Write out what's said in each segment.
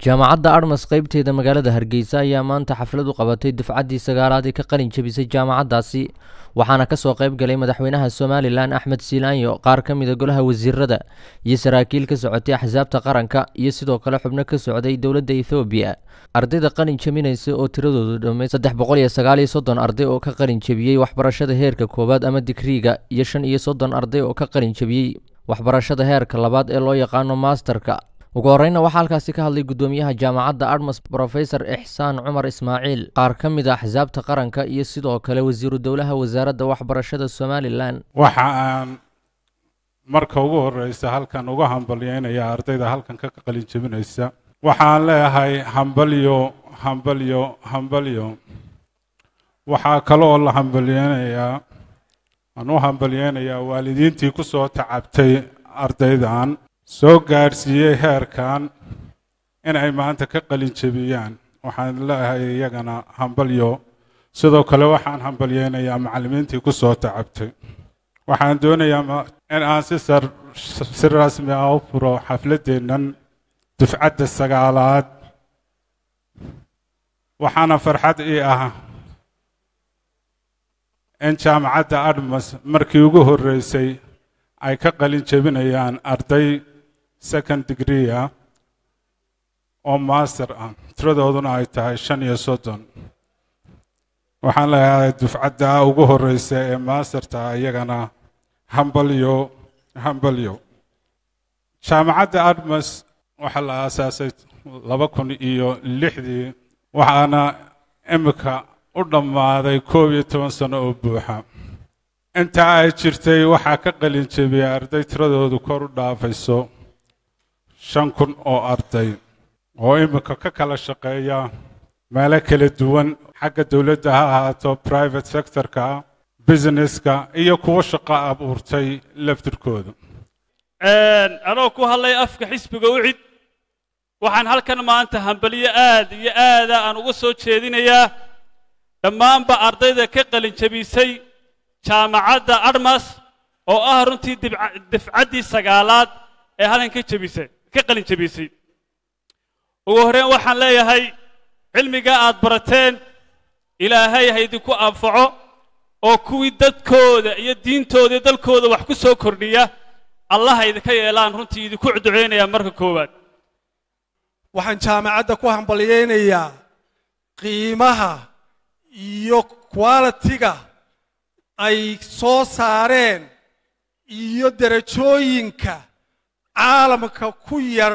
jaamacadda admas qaybteeda magaalada hargeysa ayaa maanta xaflad u qabatay dufcaddii sagaalaad ee ka qalin jebisay jaamacaddaasi waxaana ka soo qayb galay madaxweynaha somalilan axmed siilaanyo qaar ka mida golaha wasiirada iyo saraakiil ka socotay axsaabta qaranka iyo sidoo kale xubno ka socday dowladda ethoobiya ardayda qalin jebinaysa oo tiradoodu dhammay saddex boqol iyo sagaal iyo soddon arday oo ka qalin jebiyey waxbarashada heerka koowaad ama digriiga iyo shan iyo soddon arday oo ka qalin jebiyey waxbarashada heerka labaad ee loo yaqaano maasterka ugu horeyna waxaa halkaasi ka hadlay guddoomiyaha jaamacadda admas brofesor ixsaan cumar ismaaciil qaar ka mid a axsaabta qaranka iyo sidoo kale wasiiru dowlaha wasaaradda waxbarashada somalilan waxa aan marka ugu horeysa halkan uga hambalyeynaya ardayda halkan ka qalin jebinaysa waxaan leeyahay hambalyo hambalyo hambalyo waxaa kaloo la hambalyeynayaa aan u hambalyeynayaa waalidiintii ku soo tacabtay ardaydan soo gaadhsiiyey heerkan inay maanta ka qalin jebiyaan waxaan leeyahay iyagana hambalyo sidoo kale waxaan hambalyeynayaa macallimiintii ku soo tacabtay waxaan doonayaa in aan si sar si rasmi ah u furo xafladdeennan dufcadda sagaalaad waxaana farxad ii ah in jaamacadda admas markii ugu horreysay ay ka qalin jebinayaan arday second degree ah oo master ah tiradooduna ay tahay shan iyo soddon waxaan leeyahay dufcadda ugu horreysa ee maasterta iyagana hambalyo hambalyo jaamacadda admas waxaa la aasaasay laba kun iyo lixdii waxaana imika u dhammaaday koob iyo toban sano oo buuxa intaa ay jirtay waxaa ka qalin jebiyay arday tiradoodu kor u dhaafayso shan kun oo arday oo imika ka kala shaqeeya meelo kala duwan xagga dowladda ha ahaato private sectorka businesska iyo kuwo shaqo abuurtay laftirkooda anoo ku hadlay afka xisbiga ucid waxaan halkan maanta hambalyo aad iyo aada aan uga soo jeedinayaa dhammaanba ardayda ka qalin jebisay jaamacadda admas oo ah runtii difcaddii sagaalaad ee halkan ka jebisay ka qalin jebisay ugu horreyn waxaan leeyahay cilmiga aad barateen ilaahay ha idinku anfaco oo kuwii dadkooda iyo diintooda iyo dalkooda wax ku soo kordhiya allaha idinka yeelaan runtii idinku duceynayaa marka koowaad waxaan jaamacadda ku hambalyeynayaa qiimaha iyo qualitiga ay soo saareen iyo derajooyinka caalamka ku yar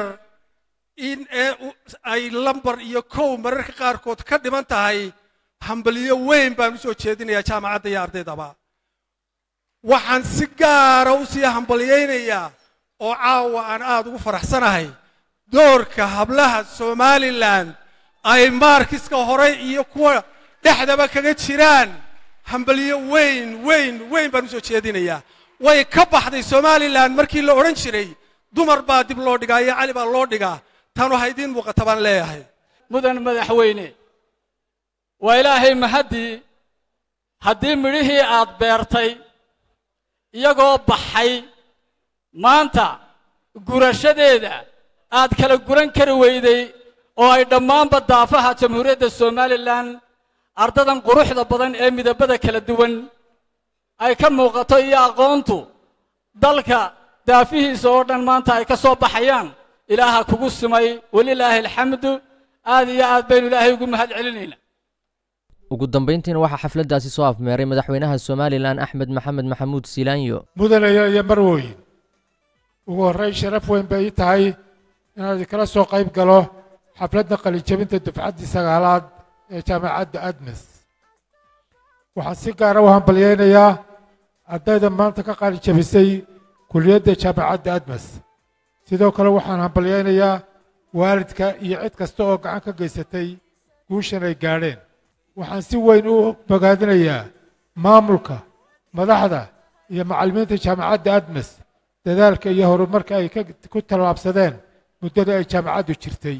in ee ay lambar iyo kow mararka qaarkood ka dhiman tahay hambalyo weyn baan u soo jeedinayaa jaamacadda iyo ardaydaba waxaan si gaara u sii hambalyaynayaa oo caawa aan aad ugu faraxsanahay doorka hablaha somalilan ay maarkiska hore iyo kuwa dhexdaba kaga jiraan hambalyo weyn weyn weyn baan u soo jeedinayaa way ka baxday somalilan markii la odhan jiray dumar baa dib loo dhigaa iyo cali baa loo dhigaa tanu ha idiin muuqata baan leeyahay mudan madaxweyne waa ilaahay mahaddii haddii midhihii aad beertay iyagoo baxay maanta gurashadeeda aad kala guran kari weyday oo ay dhammaanba daafaha jamhuuriyadda somalilan ardadan quruxda badan ee midabada kala duwan ay ka muuqato iyo aqoontu dalka daafihiisa oo dhan maanta ay ka soo baxayaan ilaaha kugu simay welilaahi alxamdu aad iyo aad baynu ilaahay ugu mahad celinaynaa ugu dambayntiina waxaa xafladdaasi soo afmeeray madaxweynaha somalilan axmed maxamed maxamuud siilaanyo mudanayo iyo marwooyin ugu horrayn sharaf weyn bay ii tahay inaad kala soo qayb galo xafladda qalinjebinta dufcaddii sagaalaad ee jaamacadda admes waxaan si gaara u hambalyaynayaa ardayda maanta ka qalinjebisay kuliyadda jaamacadda admes sidoo kale waxaan hambalyaynayaa waalidka iyo cid kasta oo gacan ka geysatay guushan ay gaadheen waxaan si weyn u bogaadinayaa maamulka madaxda iyo macallimiinta jaamacadda admes dadaalka iyo horumarka ay ku tallaabsadeen muddada ay jaamacaddu jirtay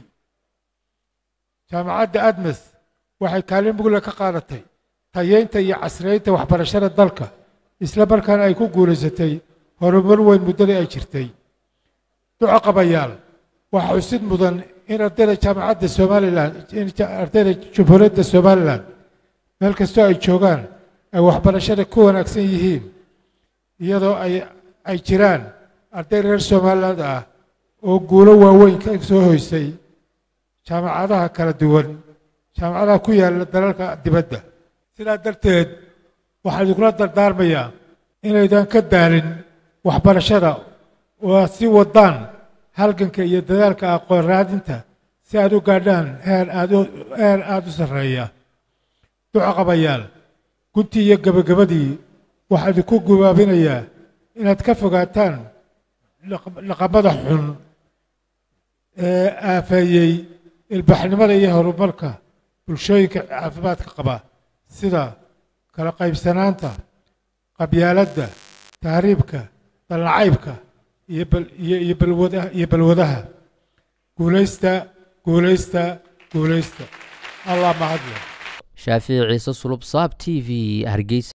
jaamacadda admes waxay kaalin mugle ka qaadatay tayeynta iyo casriyeynta waxbarashada dalka isla markaana ay ku guulaysatay horumar weyn muddadii ay jirtay duco qabayaal waxaa xusid mudan in ardayda jaamacadda somalilan in ardayda jamhuuriyadda somalilan meel kastoo ay joogaan ay waxbarashada ku wanaagsan yihiin iyadoo ay ay jiraan arday reer somaliland ah oo guulo waaweyn ka soo hoysay jaamacadaha kala duwan jaamacadaha ku yaalla dalalka dibadda sidaa darteed waxaan idinkula dardaarmayaa inaydan ka daalin waxbarashada oo aad sii wadaan halganka iyo dadaalka aqoon raadinta si aad u gaadhaan heer aad u heer aada u sarreeya duco qabayaal guntii iyo gebagabadii waxaa idinku gubaabinayaa inaad ka fogaataan dhaqamada xun ee aafeeyey ilbaxnimada iyo horumarka bulshooyinka caafimaadka qaba sida kala qaybsanaanta qabyaaladda tahriibka dalnacaybka iyo iyo balwadaha iyo balwadaha guulaysta guulaysta guulaysta allah mahadle shaafici ciise sulub saab t v hargeysa